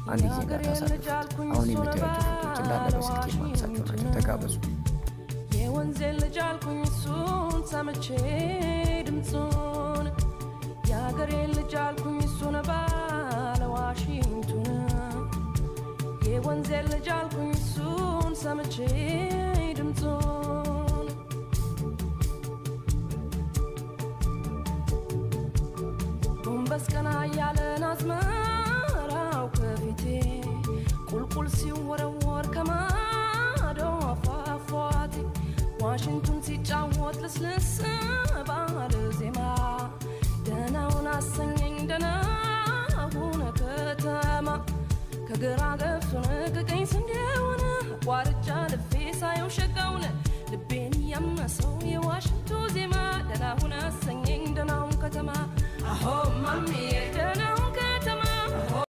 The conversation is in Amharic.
አንድ ጊዜ እንዳታሳልፉት። አሁን የምታዩቸው ፎቶች እንዳለ በስልክ የማነሳቸው ናቸው። ተጋበዙ። የወንዜ ልጅ አልኩኝ እሱን ሰምቼ ድምፁን የአገሬ ልጅ አልኩኝ እሱን ባለ ዋሽንቱን የወንዜ ልጅ አልኩኝ እሱን ሰምቼ ድምፁን ጎንበስ ቀና እያለን አዝመራው ከፊቴ ቁልቁል ሲወረወር ከማዶ ፏፏቴ ዋሽንቱን ሲጫወት ልስልስ ባለ ዜማ ደናውን አሰኘኝ ደናውን ከተማ ከግራ ገብሱን ከቀኝ ስንዴውን አቋርጫ ልፌ ሳየው ሸጋውን ልቤን ያመሰው የዋሽንቱ ዜማ ደናውን አሰኘኝ ደናውን ከተማ አሆ ማሚዬ ደናውን